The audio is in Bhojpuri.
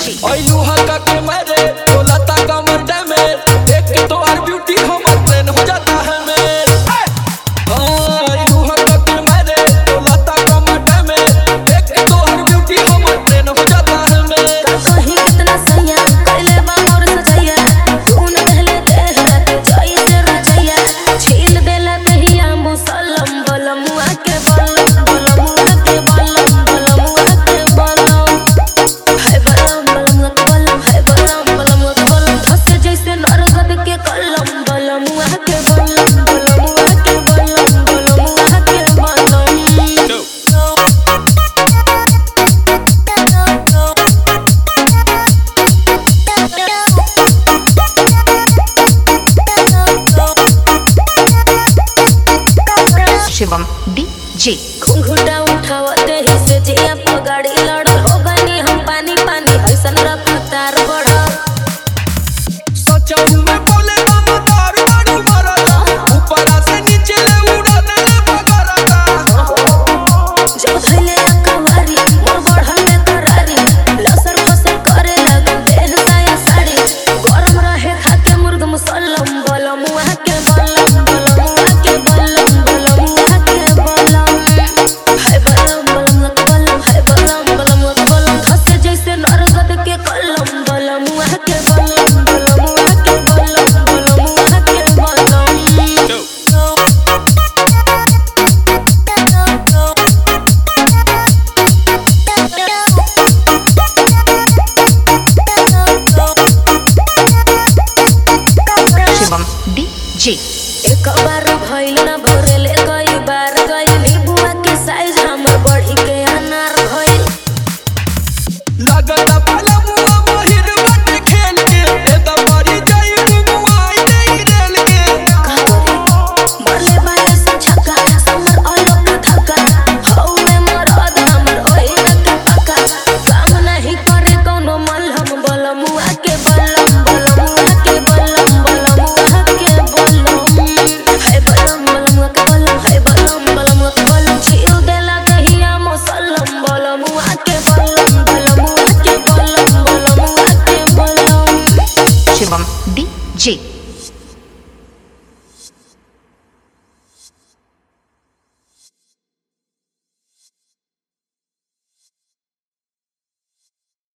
DJ. ऐलू हल्का के मेरे बोला ता कमर डैमेज देख के तो हर ब्यूटी हमर ट्रेन हो जाता है मेरे हाँ, ऐलू हल्का के मेरे बोला ता कमर डैमेज देख के तो हर ब्यूटी हमर ट्रेन हो जाता है मेरे कहीं कितना सैया कैले बा मोर सजैया तू न कहले देह रात जाई से रचैया छील देला दहिया मुसलम बलमुआ के बलम बलमुआ के बलम बलमुआ के बलम है बलम बलमुआ के बलम है बलम बलमुआ के बलम धस जैसे नरगद के कलम बलमुआ के बलम बलमुआ के बलम बलमुआ के बलम Shivam DJ. घुंघुटा उठावते ही से जिया पगाड़ी लड़ हो गनी हम पानी पानी ऐसन रफ्तार बढ़ सच में बोले हम तार बारू मरदा ऊपर से नीचे ले उड़ाने ले भगरदा जब धैले कवारी मोर बढ़ल में करारी लसर फसर करे लगन देह साया साड़ी गरम रहे खाके मुर्ग मुसल्लम बलम मुआ के बलम बलम मुआ के बलम बलम मुआ के बलम है बलम बलम मुआ के बलम है बलम बलम मुआ के बलम धस जैसे नरगद के कलम बलम मुआ के बलम बलम मुआ के बलम बलम मुआ के बलम Shivam DJ. एक बार भइल ना भरेले कई बार गइली बुआ के साइज हमर बढ़ी के अनार भइल लगता